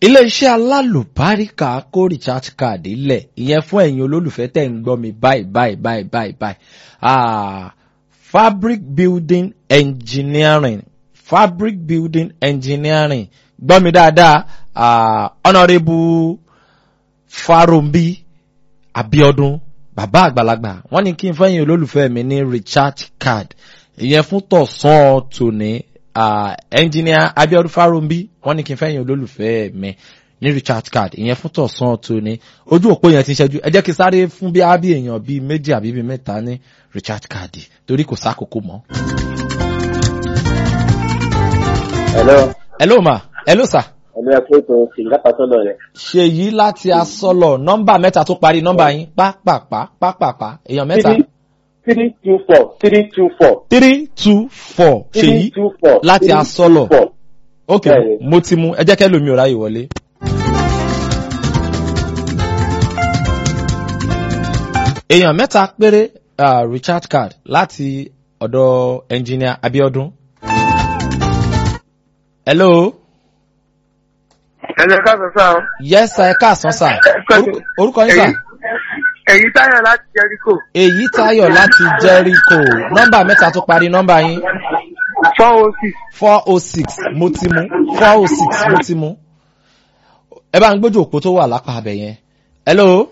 iléeṣẹ́ alálùbáríkà kó recharge card lẹ̀ ìyẹn fún ẹ̀yin olólùfẹ́ tẹ̀ ń gbọ́ mi báyìí báyìí báyìí báyìí báyìí ah, fabric building engineering fabric building engineering gbọ́ mi dáadáa ah, honourable farombi abiodun bàbá àgbàlagbà wọ́n ní kí n fẹ́yìn olólùfẹ́ mi ní recharge card ìyẹn fún tọ̀sán tòní uh, engineer abiodun farombi wọ́n ní kí n fẹ́yìn olólùfẹ́ mi ní recharge card ìyẹn fún tọ̀sán tòní ojú òpó yẹn ti ń ṣẹ́jú ẹ jẹ́ kí n sáré fún bí ábí èèyàn bíi méjì àbí bíi mẹ́ta ní recharge card torí kò sákòókò mọ́. Hello. hello ma hello sir Ẹ̀mí ẹ̀kú ètò ìgbà pàtọ́lọ̀ rẹ̀. ṣèyí láti asọ́lọ̀ nọ́mbà mẹ́ta tó parí nọ́mbà yín pápápá pápápá èèyàn mẹ́ta Three three two four three two four three two four ṣèyí three two four láti three asọ́lọ̀. two four. ok Bẹ́ẹ̀ni. mo ti mú ẹ jẹ́ kẹ́ lómi ò ráyè wọlé. èèyàn mẹ́ta péré uh, recharge card láti ọ̀dọ̀ engineer abiodun. hello ẹ̀jẹ̀ káàsán sáà o. yes sir ẹ káàsán sir Orúkọ- orúkọ yín sir. èyí táyọ̀ láti jẹ́ríkò èyí táyọ̀ láti jericho nọ́mbà mẹ́ta tó parí nọ́mbà yín four oh six four oh six mo ti mú four oh six mo ti mú. ẹ bá ń gbójú òpó tó wà lápá abẹ yẹn. hello.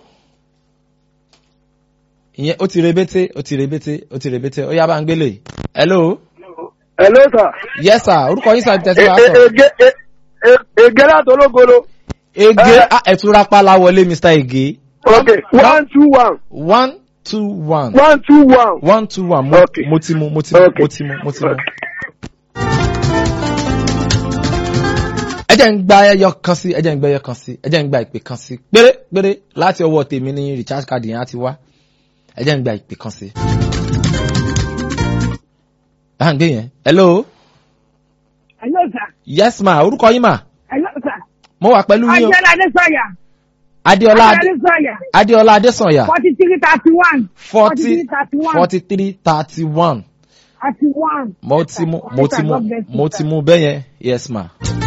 ìyẹn ó ti rebete ó ti rebete ó ti rebete ó yá bá ń gbélé. hello. hello sir. yes sir orúkọ yín sáà tẹ̀sí wa sọ. ege ege láti ológolo. ege Eh. ah, ẹ̀túnra pálá wọlé mr ege. ok one two one one two one one two one. one two one mo, Okay. mo ti mu mo ti mu Okay. mo ti mu mo ti mu. ẹ jẹ́ ń gba ẹyọ kan sí ẹ jẹ́ ń gba ẹyọ kan sí ẹ jẹ́ ń gba ìpè kan sí péré péré láti ọwọ́ tèmi ní recharge card yẹn á ti wá ẹ jẹ́ ń gba ìpè kan sí. à ń gbé yẹn hello Hello, sir. yes ma orúkọ yín ma Hello, sir. mo wà pẹ̀lú yín o Ajẹ́lá Adésanya. adéọlá Adé- Adésanya. adéọlá adésànyà Forty three thirty one. forty thirty one. forty three thirty one Thirty one. mo ti mu mo ti mu mo ti mu bẹ́yẹn yes ma.